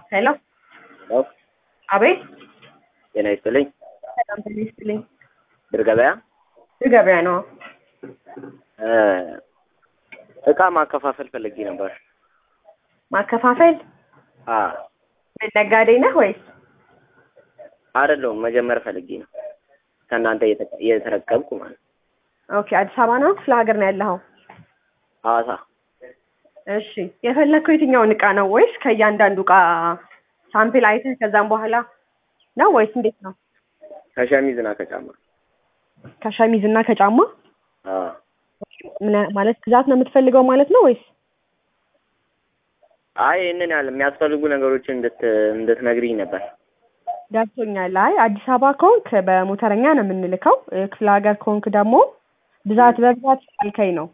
ሄሎ ሄሎ አቤት ጤና ይስጥልኝ። ሰላም ጤና ይስጥልኝ ድር ገበያ ድር ገበያ ነው እ እቃ ማከፋፈል ፈልጌ ነበር። ማከፋፈል አ ምን ነጋዴ ነህ ወይስ አይደለሁም መጀመር ፈልጌ ነው ከእናንተ እየተቀ- እየተረከብኩ ማለት ነው። ኦኬ አዲስ አበባ ነው ክፍለ ሀገር ነው ያለኸው ሐዋሳ እሺ የፈለግከው የትኛውን እቃ ነው ወይስ ከእያንዳንዱ እቃ ሳምፕል አይተህ ከዛም በኋላ ነው ወይስ እንዴት ነው ከሸሚዝ እና ከጫማ ከሸሚዝ እና ከጫማ አ ምን- ማለት ብዛት ነው የምትፈልገው ማለት ነው ወይስ አይ ይህንን ያህል የሚያስፈልጉ ነገሮችን እንድት እንድትነግሪኝ ነበር። ገብቶኛል አይ አዲስ አበባ ከሆንክ በሞተረኛ ነው የምንልከው እ፣ ክፍለ ሀገር ከሆንክ ደግሞ ብዛት በብዛት ያልከኝ ነው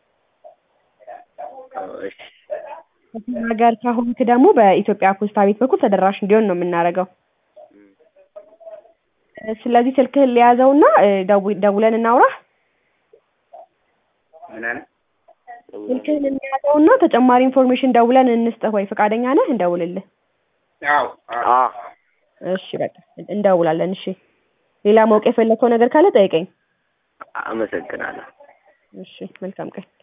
እሺ ክፍለ ሀገር ከሆንክ ደግሞ በኢትዮጵያ ፖስታ ቤት በኩል ተደራሽ እንዲሆን ነው የምናደርገው እ፣ ስለዚህ ስልክህን ሊያዘውና ደው- ደውለን እናውራህ ምን አለ? ስልክህን እንያዘውና ተጨማሪ ኢንፎርሜሽን ደውለን እንስጥህ ወይ ፈቃደኛ ነህ እንደውልልህ አ እሺ በቃ እንደውላለን እሺ ሌላ ማወቅ የፈለግከው ነገር ካለ ጠይቀኝ አመሰግናለሁ። እሺ መልካም ቀን